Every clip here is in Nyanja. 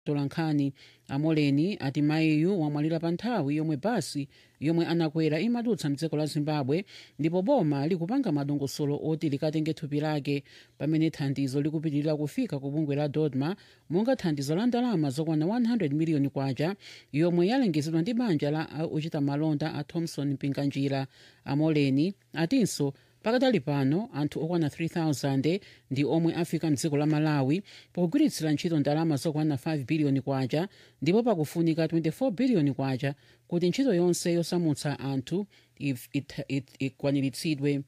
tolankhani amoleni ati mayiyu wamwalira pa nthawi yomwe basi yomwe anakwera imadutsa mdziko la zimbabwe ndipo boma likupanga madongosolo oti likatenge thupi lake pamene thandizo likupitirira kufika ku bungwe la dodma monga thandizo la ndalama zokwana 100 miliyoni kwacha yomwe yalengezedwa ndi banja la ochita malonda a thomson mpinganjira amoleni atinso pakadali pano anthu okwana 3000 ndi omwe afika mdziko la malawi pogwiritsira ntchito ndalama zokwana 5 biliyoni kwacha ndipo pakufunika 24 biliyoni kwacha kuti ntchito yonse yosamutsa anthu ikwaniritsidwe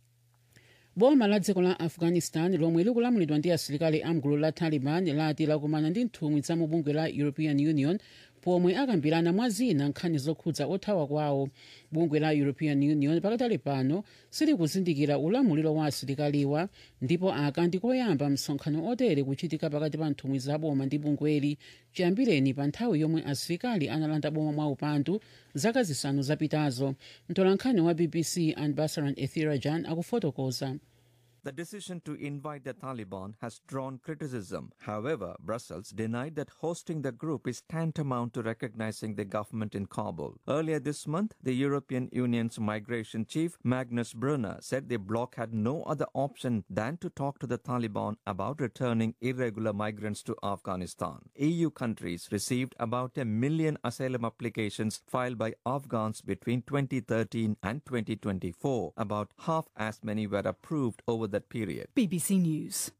boma la dziko la afghanistan lomwe likulamulidwa ndi asilikali amgulu la taliban lati lakumana ndi nthumwi za mu bungwe la european union pomwe akambirana mwa zina nkhani zokhudza othawa kwawo bungwe la european union pakatali pano silikuzindikira ulamuliro wa asilikaliwa ndipo aka ndikoyamba msonkhano otere kuchitika pakati pa nthumwi za boma ndi bungweli chiyambireni pa nthawi yomwe asilikali analanda boma mwa upandu zaka zisanu zapitazo mtolankhani wa bbc anbasaran ethirajan akufotokoza The decision to invite the Taliban has drawn criticism. However, Brussels denied that hosting the group is tantamount to recognizing the government in Kabul. Earlier this month, the European Union's migration chief, Magnus Brunner, said the bloc had no other option than to talk to the Taliban about returning irregular migrants to Afghanistan. EU countries received about a million asylum applications filed by Afghans between 2013 and 2024. About half as many were approved over that period. BBC News.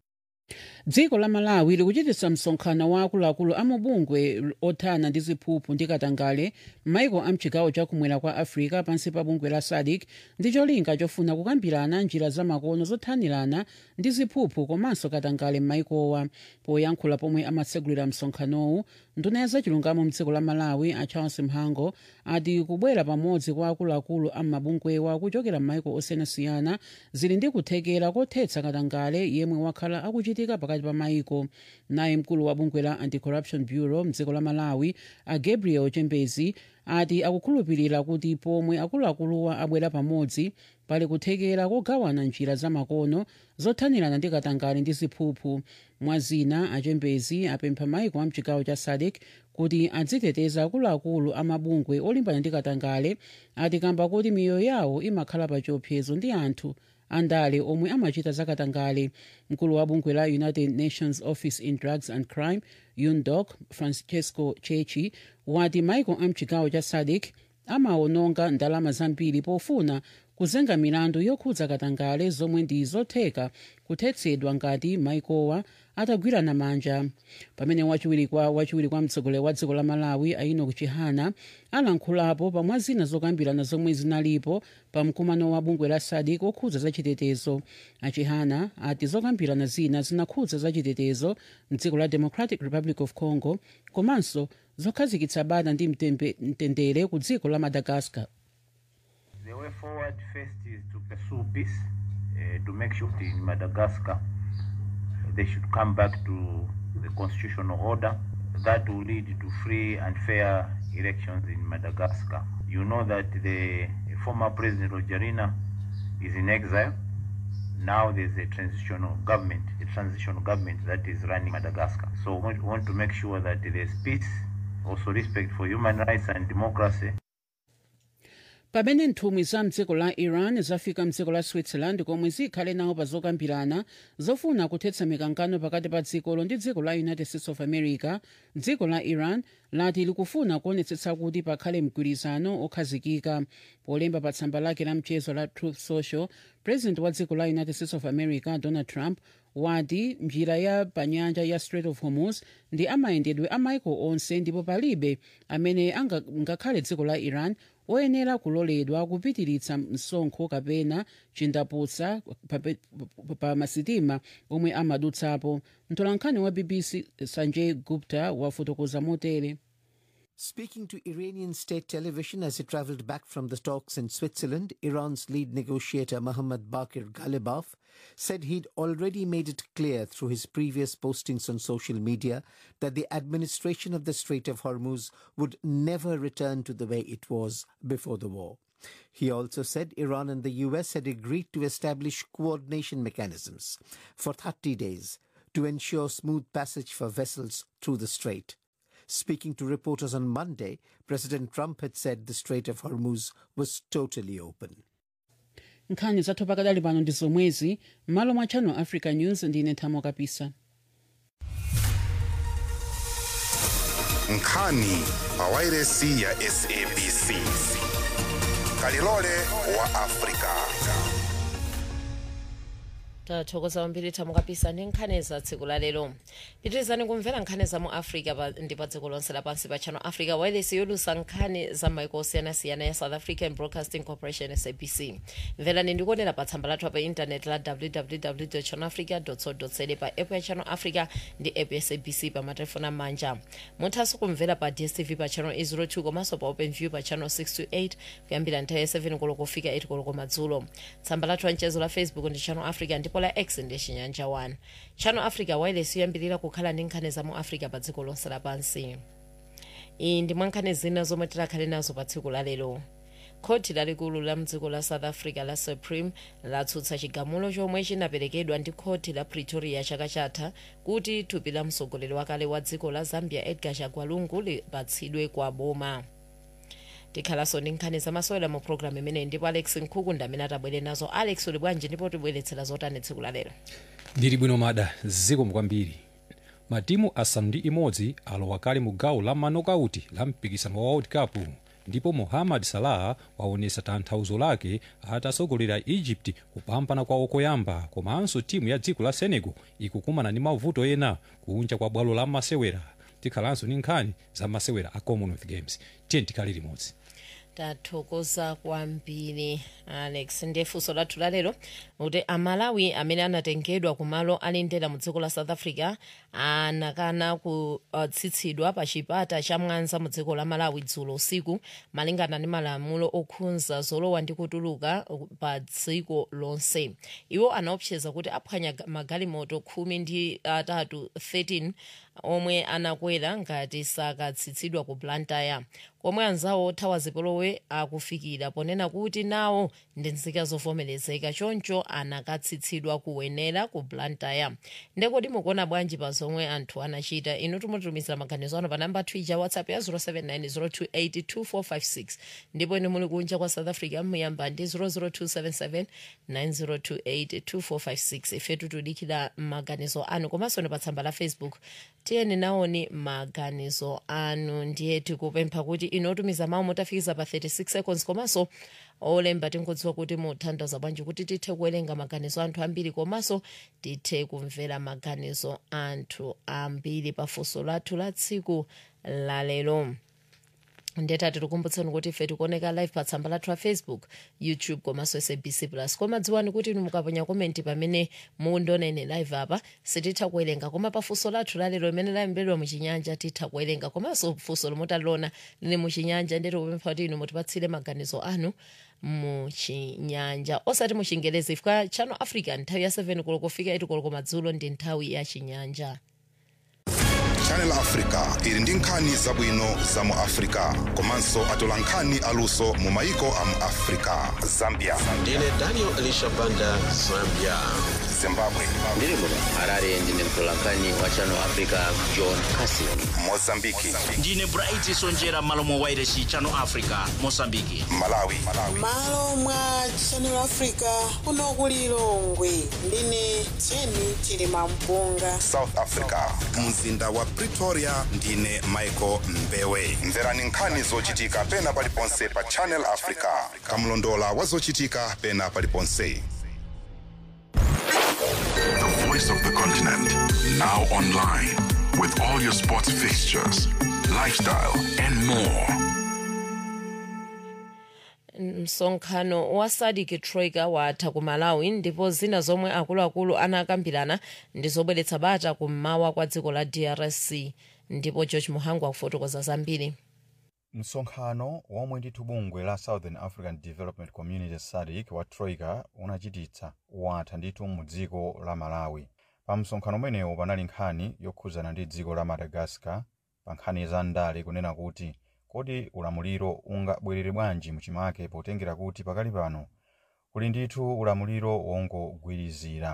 dziko la malawi likuchititsa msonkhano wa akuluakulu a mabungwe othana ndi ziphuphu ndi katangale m'maiko a mchigawo chakumwera kwa africa pansi pa bungwe la sadc ndi cholinga chofuna kukambirana njira zamakono zothanirana ndi ziphuphu komanso katangale m'maikowa poyankhula pomwe amatsegulira msonkhanowu nduna ya zachilungamo mdziko la malawi a charles mhango ati kubwera pamodzi kwa akuluakulu a mabungwewa kuchokera m'maiko osiyanasiyana zili ndi kuthekera kothetsa katangale yemwe wakhala akuchitika pakati pa maiko naye mkulu wa bungwe la anti-corruption bureau mdziko la malawi a gabriel chembezi ati akukhulupirira kuti pomwe akuluakuluwa abwera pamodzi pali kuthekera kogawana njira zamakono zothanirana ndi katangale ndi ziphuphu mwazina achembezi apempha maiko a mchigawo cha sadc kuti adziteteza akuluakulu a mabungwe olimbana ndi katangale ati kamba kuti miyoyo yawo imakhala pa chiopsezo ndi anthu andale omwe amachita zakatangale mkulu wa bungwe la united nations office in drugs and crime undoc francesco chechi wati maiko a mchigawo cha sadc amawononga ndalama zambiri pofuna kuzenga milandu yokhudza katangale zomwe ndi zotheka kuthetsedwa ngati maikowa atagwirana manja pamene wachiwiri kwa wachiwiri kwa mtsogoleri wa dziko la malawi ainok chihana alankhulapo pamwa zina zokambirana zomwe zinalipo pa mkumano wa bungwe la sadc okhudza zachitetezo achihana ati zokambirana zina zinakhudza zachitetezo mdziko la democratic republic of congo komanso zokhazikitsa bata ndi mtendere ku dziko la madagascar The way forward first is to pursue peace, uh, to make sure that in Madagascar they should come back to the constitutional order. That will lead to free and fair elections in Madagascar. You know that the former president Rajoelina is in exile. Now there's a transitional government, a transitional government that is running Madagascar. So we want to make sure that there's peace, also respect for human rights and democracy. pamene nthumwi za mdziko la iran zafika mdziko la switzerland komwe zikhale nawo pa zokambirana zofuna kuthetsa mikangano pakati pa dzikolo ndi dziko la united states of america dziko la iran lati likufuna kuonetsetsa kuti pakhale mgwirizano okhazikika polemba pa tsamba lake la mchezo la truth social president wa dziko la united states of america donald trump wati njira ya panyanja ya strait of hormuz ndi amayendedwe a maiko onse ndipo palibe amene ngakhale dziko la iran oyenera kuloledwa kupitiritsa msonkho kapena chindaputsa pa, pa, pa masitima omwe amadutsapo mtolankhani wa bbc sanjay gupta wafotokoza motere Speaking to Iranian state television as he traveled back from the talks in Switzerland, Iran's lead negotiator Mohammad Bakir Ghalibaf said he'd already made it clear through his previous postings on social media that the administration of the Strait of Hormuz would never return to the way it was before the war. He also said Iran and the US had agreed to establish coordination mechanisms for 30 days to ensure smooth passage for vessels through the strait. Speaking to reporters on Monday, President Trump had said the Strait of Hormuz was totally open. nkhani zathu pakadali pano ndi zomwezi m'malo mwa channel africa news ndine nthamo kapisa nkhani pa wairesi ya sabc kalilole wa afrika tathokoza kwambiri thamo kapisa ndi nkhani za tsiku la lero pitirizani kumvera nkhani za mu africa pa, ndi pa dziko lonse lapansi pa channel africa wireless yolusa nkhani za maiko osiyanasiyana ya south african broadcasting corporation sabc mverani ndikuonera pa tsamba lathu pa intanet la www channelafrica co za pa app ya channel africa ndi app ya sabc pa matelefoni amanja muthanso kumvera pa dstv pa channel 02 komanso pa open view pa channel 628 kuyambira nthawi ya 7 koloko kufika 8 koloko madzulo tsamba lathu la mchezo la facebook ndi channel africa ndipo la x ndi chinyanja 1 channel africa wireless yoyambirira kukhala ndi nkhani za mu africa pa dziko lonse lapansi iyi ndi mwa nkhani zina zomwe tikhale nazo pa tsiku la lero khoti lalikulu la mdziko la south africa la supreme latsutsa chigamulo chomwe chinaperekedwa ndi khoti la pretoria chaka chatha kuti thupi la mtsogoleri wakale wa dziko la zambia edgar chagwalungu lipatsidwe kwa boma tikhalanso ndi nkhani zamasewera mu programu imeneyi ndipo alex nkhukunda amene atabwere nazo alex uli bwanji ndipo tibweretsera zotani tsiku la lero ndili bwino mada zikomo kwambiri matimu asanu ndi imodzi alowa kale mu gawo la manokauti la mpikisano wa world cup ndipo mohammad salah waonesa tanthauzo lake atasogolera egypt kupambana kwawo koyamba komanso timu ya dziko la senegal ikukumana ndi mavuto ena kunja kwa bwalo la masewera tikhalanso ndi nkhani za masewera a commonwealth games tiye tikhale limodzi tathokoza kwambiri alex ndiye funso lathu lalero kuti amalawi amene anatengedwa kumalo ali ndera mu dziko la south africa anakana kutsitsidwa pa chipata cha mwanza mu dziko la malawi dzulo usiku malingana ndi malamulo okhudza zolowa ndi kutuluka pa dziko lonse iwo anaopseza kuti aphwanya magalimoto khumi ndi atatu 13 omwe anakwera ngati sakatsitsidwa ku blantyre komwe anzawo othawa zipolowe akufikira ponena kuti nawo ndi nzika zovomerezeka choncho anakatsitsidwa kuwenera ku blantyre ndekodi mukuona bwanji pa zomwe anthu anachita inu timutumizira maganizo ano pa namba twitter whatsapp ya 0790282456 ndipo inu muli kunja kwa south africa muyamba ndi 0027790282456 ifetu tudikira maganizo anu komanso ni pa tsamba la facebook tiyeni naoni maganizo anu ndiye tikupempha kuti inu otumiza mawu motafikiza pa 36 seconds komanso olemba tinkudziwa kuti muthandiza bwanji kuti tithe kuwerenga maganizo anthu ambiri komanso tithe kumvera maganizo anthu ambiri pafunso lathu la tsiku lalero ndetati tikumbutseni kuti ife tikuoneka live pa tsamba lathu la facebook youtube komanso sabc plus koma dziwani kuti inu mukaponya komenti pamene mundiona ine live apa sititha kuwerenga koma pa funso lathu lalero limene layembedwa muchinyanja titha kuwerenga komanso funso lomutaliona lili muchinyanja ndeti kupempha kuti inu mutipatsire maganizo anu muchinyanja osati muchingelezi ifika channel africa nthawi ya 7 koloko kufika 8 koloko madzulo ndi nthawi ya chinyanja channel africa ili ndi nkhani zabwino za mu africa komanso atola nkhani aluso mu maiko a mu africa zambia ndine daniel elisha banda zambia zimbabwe ndiri muno harare ndine mtolankhani wa channel africa john casin mozambiki ndine bright sonjera malo mwa wairesi channel africa mosambiki malawi malo mwa channel africa kuno ku lilongwe ndine jeni chilima mpunga south africa mzinda wa pretoria ndine michael mbewe mverani nkhani zochitika pena paliponse pa channel africa kamlondola wa zochitika pena paliponse The voice of the continent, now online, with all your sports fixtures, lifestyle, and more. msonkhano wa sadik troika watha ku malawi ndipo zina zomwe akuluakulu anakambirana ndi zobweretsa bata kummawa kwa dziko la drc ndipo george muhangu akufotokoza zambiri msonkhano womwe ndithu bungwe la southern african development community sadc wa troika unachititsa watha ndithu mu dziko la malawi pa msonkhano umenewu panali nkhani yokhudzana ndi dziko la madagascar pa nkhani za ndale kunena kuti kodi ulamuliro ungabwerere bwanji muchimake potengera kuti pakali pano kuli ndithu ulamuliro wongogwirizira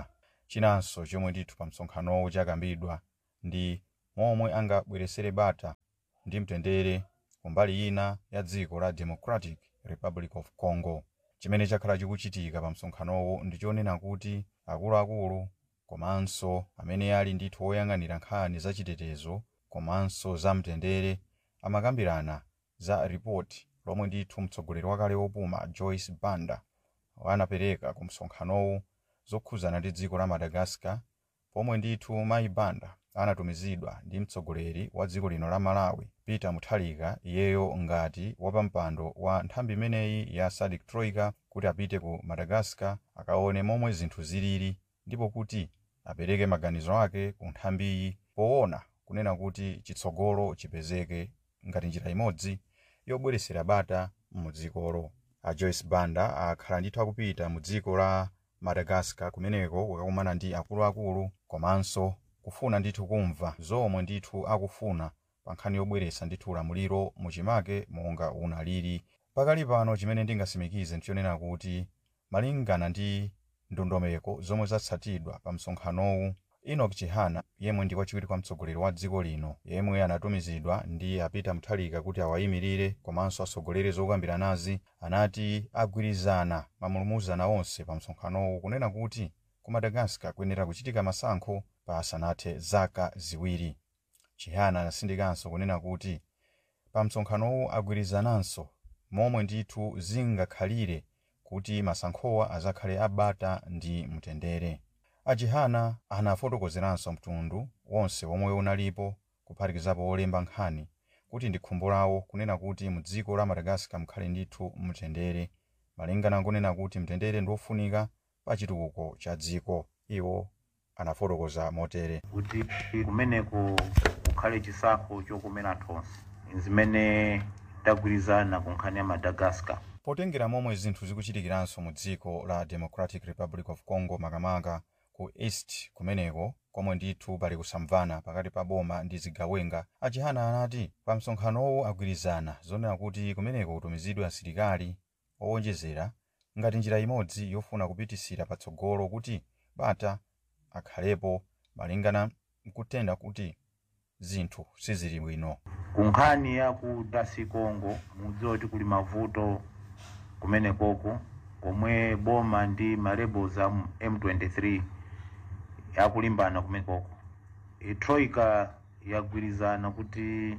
chinanso chomwe ndithu pa msonkhanowu chakambidwa ndi momwe angabweresere bata ndi mtendere kumbali ina ya dziko la democratic republic of congo chimene chakhala chikuchitika pa msonkhanowu ndi chonena kuti akuluakulu komanso amene ali ndithu oyang'anira nkhani zachitetezo komanso za mtendere amakambirana za ripoti lomwe ndithu mtsogoleri wakale wopuma joyce banda anapereka ku msonkhanowu zokhuzana ndi dziko la madagascar pomwe ndithu mayi banda anatumizidwa ndi mtsogoleri wa dziko lino la malawi peter mutharika iyeyo ngati wapampando wa nthambi imeneyi ya sadc troika kuti apite ku madagascar akaone momwe zinthu zilili ndipo kuti apereke maganizo ake ku nthambiyi poona kunena kuti chitsogolo chipezeke ngati njira imodzi yobweresera bata mudzikolo a joyce banda akhala ndithu akupita mu dziko la madagascar kumeneko kukakumana ndi akuluakulu komanso kufuna ndithu kumva zomwe ndithu akufuna pa nkhani yobweretsa ndithu ulamuliro muchimake monga unalili pakali pano chimene ndingasimikize ndichonena kuti malingana ndi ndondomeko zomwe zatsatidwa pa msonkhanowu enoch chihana yemwe ndi wachiwiri kwa mtsogoleri wa dziko lino yemwe anatumizidwa ndi a peter mutharika kuti awayimirire komanso asogolere zokambiranazi anati agwirizana mamulumuzana onse pa msonkhanowu kunena kuti ku madagascar kuyenera kuchitika masankho pasanathe zaka ziwiri chihana anasindikanso kunena kuti pa msonkhanowu agwirizananso momwe ndithu zingakhalire kuti masankhowa azakhale abata ndi mtendere achihana anafotokozeranso mtundu wonse womwe unalipo kuphatikizapo olemba nkhani kuti ndi khumbo lawo kunena kuti mu dziko la madagascar mukhale ndithu mtendere malingana nkunena kuti mtendere ndiofunika pa chitukuko cha dziko iwo anafotokoza motere kuti kumeneko kukhale chisankho chokomera tonse zimene tagwirizana ku nkhani ya madagascar potengera momwe zinthu zikuchitikiranso mu dziko la democratic republic of congo makamaka ku east kumeneko komwe ndithu pali kusamvana pakati pa boma ndi zigawenga achihana anati pa msonkhanowu agwirizana zonena kuti kumeneko kutumizidwe asilikali owonjezera ngati njira imodzi yofuna kupitisira patsogolo kuti bata akhalepo malingana nkutenda kuti zinthu sizili bwino ku nkhani ya ku dasi congo mudziwa kuti kuli mavuto kumenekoko komwe boma ndi malebels a m23 akulimbana kumenekoko e troika yagwirizana kuti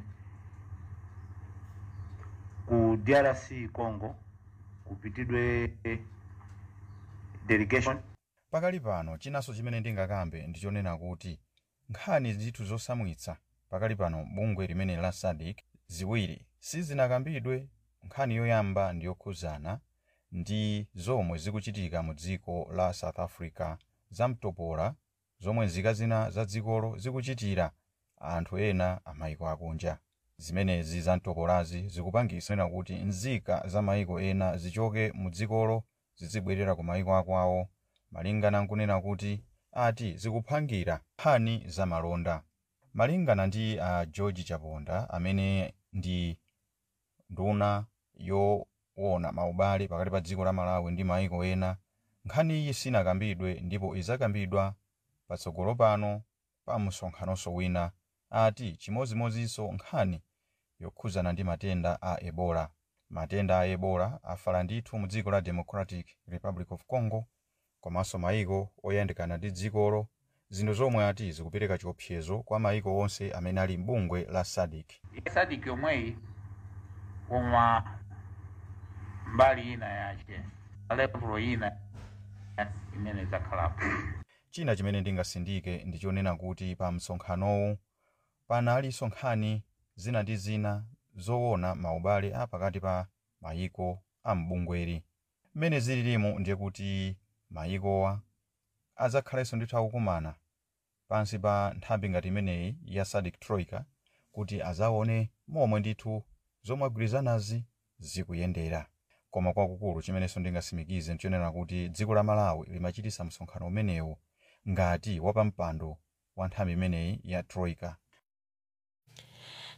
ku drc congo kupitidwe delegation pakali pano chinanso chimene ndingakambe ndichonena kuti nkhani zithu zosamwitsa pakali pano bungwe limene la sadc ziwiri sizinakambidwe nkhani yoyamba ndi yokhuzana ndi zomwe zikuchitika mu dziko la south africa zamtopola zomwe nzika zina za dzikolo zikuchitira anthu ena a maiko akunja zimenezi zamtopolazi zikupangisa kuti nzika za maiko ena zichoke mu dzikolo zizibwerera ku maiko akwawo malingana nkunena kuti ati zikuphangira nkhani za malonda malingana ndi a uh, george chaponda amene ndi nduna yoona maubale pakati pa dziko la malawi ndi maiko ena nkhani iyi sinakambidwe ndipo izakambidwa patsogolo pano pa msonkhanonso wina ati chimozimozinso nkhani yokhuzana ndi matenda a ebola matenda a ebola afala ndithu mu dziko la democratic republic of congo komanso maiko oyandikana ndi dzikolo zinthu zomwe ati zikupereka chiopsezo kwa maiko onse amene ali m'bungwe la sadc sadc yomweyi koma mbali ina yace level ina imene idzakhalapo china chimene ndingasindike ndichonena kuti pa msonkhanowu panalinso nkhani zina ndi zina zoona maubale a pakati pa mayiko a mbungweri mmene zililimu ndiye kuti mayikowa adzakhalenso ndithu akukumana pansi pa nthambi ngati imeneyi ya sadc troika kuti azaone momwe ndithu zomwe agwirizanazi zikuyendera koma kwakukulu chimenenso ndingasimikize ndichonena kuti dziko la malawi limachitisa msonkhano umenewu ngati wapampando wa nthambi imeneyi ya troika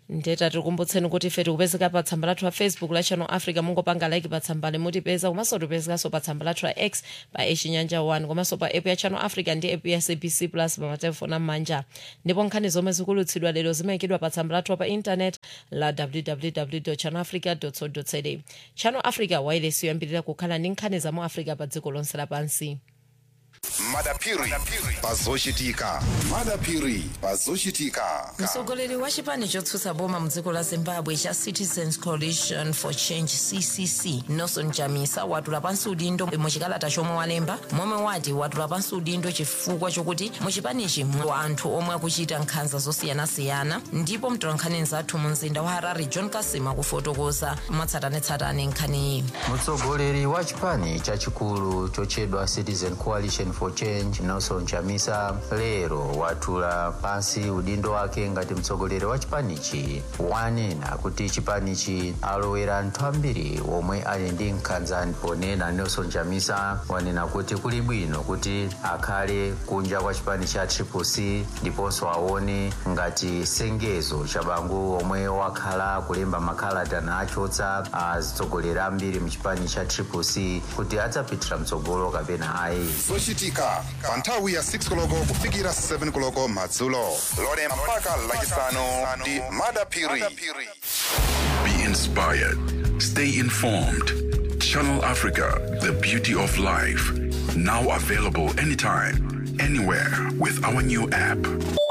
ndeta tikumbutseni kuti ife tikupezeka pa tsamba lathu la facebook la channel africa mungopanga like pa tsamba limutipeza komanso tipezekanso pa tsamba lathu la x pa echinyanja 1 komanso pa app ya channel africa ndi app ya sabc plus pa matelefoni am'manja ndipo nkhani zomwe zikulutsidwa lero zimayikidwa pa tsamba lathu pa intanet la www channel africa co za channel africa wailesi yoyambirira kukhala ndi nkhani za mu africa pa dziko lonse lapansi madapiri pazochitika madapiri pazochitika mtsogoleri wa chipani chotsutsa boma mdziko la zimbabwe cha citizens coalition for change ccc nelson chamisa watula pansi udindo muchikalata chomwe walemba momwe wati watula pansi udindo chifukwa chokuti muchipanichi mwa anthu omwe akuchita nkhanza zosiyanasiyana ndipo mtolankhani nzathu mu mzinda wa harare john kasima kufotokoza mwatsatanetsatane nkhaniyi mtsogoleri wa chipani chachikulu chochedwa citizen coalition for change nelson chamisa lero watula pansi udindo wake ngati mtsogoleri wa chipanichi wanena kuti chipanichi alowera anthu ambiri omwe ali ndi nkhanza ponena nelson chamisa wanena kuti kuli bwino kuti akhale kunja kwa chipani cha triplec ndiponso aone ngati sengezo cha bangu omwe wakhala kulemba makalata nachotsa atsogoleri ambiri mchipani cha triplec kuti adzapitira mtsogolo kapena ayi zochitika pa nthawi ya 6 koloko kufikira 7 koloko madzulo lolemba mpaka lachisanu ndi madapiri Be inspired. Stay informed. Channel Africa, the beauty of life. Now available anytime, anywhere with our new app.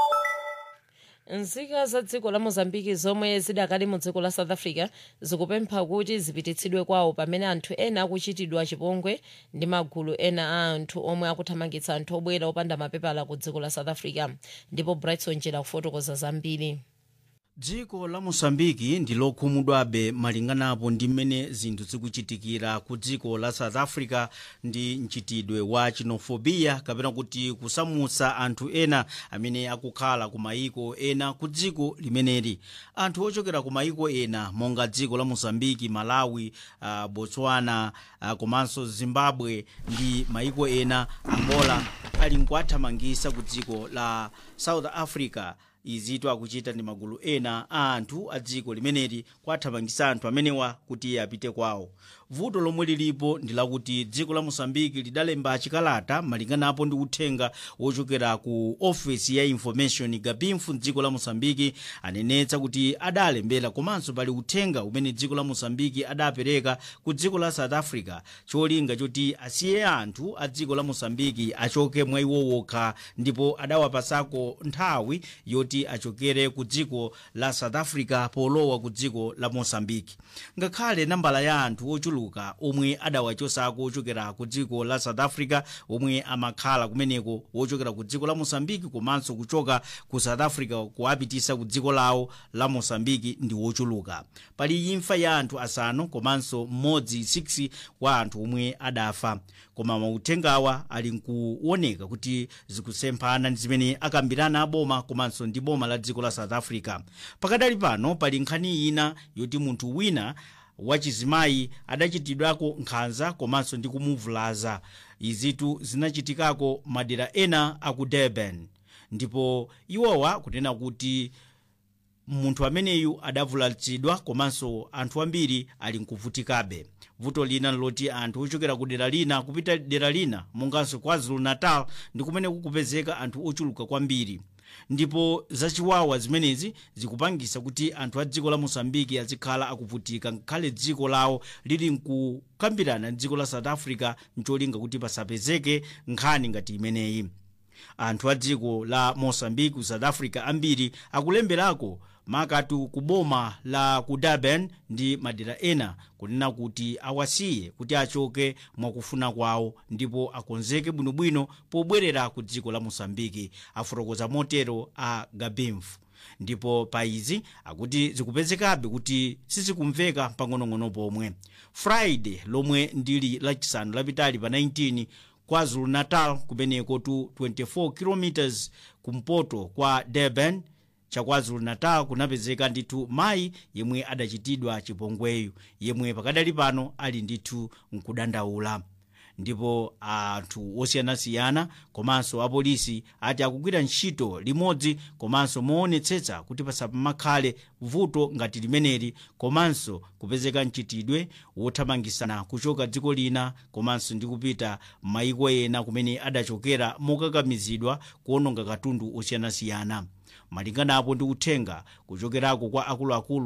nzika za dziko la mozambiki zomwe zidakali mu dziko la south africa zikupempha kuti zipititsidwe kwawo pamene anthu ena akuchitidwa chipongwe ndi magulu ena a anthu omwe akuthamangitsa anthu obwera opanda mapepala ku dziko la south africa ndipo brightson njera kufotokoza zambiri dziko la mosambiki ndi lokhumudwabe malinganapo ndi mmene zinthu zikuchitikira ku dziko la south africa ndi mchitidwe wa xenophobia kapena kuti kusamutsa anthu ena amene akukhala ku mayiko ena ku dziko limeneli anthu ochokera ku mayiko ena monga dziko la mosambiki malawi uh, botswana uh, komanso zimbabwe ndi mayiko ena angola ali nkuwathamangitsa ku dziko la south africa izitu akuchita ndi magulu ena a anthu a dziko limeneli kuwathamangitsa anthu amenewa kuti apite kwawo vuto lomwe lilipo ndi lakuti dziko la mosambiki lidalemba chikalata malinganapo ndi uthenga wochokera ku ofesi ya information gabinfu mdziko la mosambiki anenetsa kuti adalembera komanso pali uthenga umene dziko la mosambiki adapereka ku dziko la south africa cholinga choti asiye anthu a dziko la mosambiki achoke mwa iwo wokha ndipo adawapasako nthawi yoti achokere ku dziko la south africa polowa ku dziko la mosambiki ngakhale nambala ya anthu ochuluka omwe adawachosako ochokera ku dziko la south africa omwe amakhala kumeneko wochokera ku dziko la mosambiki komanso kuchoka ku south africa kuwapitisa ku dziko lawo la mosambiki ndi wochuluka pali imfa ya anthu asanu komanso mmodzi 6 wa anthu omwe adafa koma mauthengawa ali nkuoneka kuti zikusemphana ndi zimene akambirana aboma komanso ndi boma la dziko la south africa pakadali pano pali nkhani ina yoti munthu wina wachizimayi adachitidwako nkhanza komanso ndi kumuvulaza izitu zinachitikako madera ena aku durban ndipo iwowa kunena kuti munthu ameneyu adavulatsidwa komanso anthu ambiri ali nkuvutikabe vuto lina loti anthu ochokera ku dera lina kupita dera lina monganso kwazulu natal ndi kumene kukupezeka anthu ochuluka kwambiri ndipo zachiwawa zimenezi zikupangisa kuti anthu a dziko la mosambiki azikhala akuvutika ngakhale dziko lawo lili nkukambirana ndi dziko la south africa ncholinga kuti pasapezeke nkhani ngati imeneyi anthu a dziko la mosambiki ku south africa ambiri akulemberako makatu ku boma la ku durban ndi madera ena kunena kuti awasiye kuti achoke mwakufuna kwawo ndipo akonzeke bwinobwino pobwerera ku dziko la mosambiki afotokoza motero a gabimfu ndipo pa izi akuti zikupezekabe kuti sizikumveka pang'onong'ono pomwe friday lomwe ndili lachisanu lapitali pa 19 kwazulu natal kumeneko tu 24 km kumpoto kwa durban chakwazulu natal kunapezeka ndithu mayi yemwe adachitidwa chipongweyu yemwe pakadali pano ali ndithu nkudandaula ndipo anthu osiyanasiyana komanso apolisi ati akugwira ntchito limodzi komanso moonetsetsa kuti pasamakhale vuto ngati limeneli komanso kupezeka mchitidwe wothamangisana kuchoka dziko lina komanso ndi kupita maiko ena kumene adachokera mokakamizidwa kuononga katundu osiyanasiyana malinganapo ndi uthenga kuchokerako kwa akuluakulu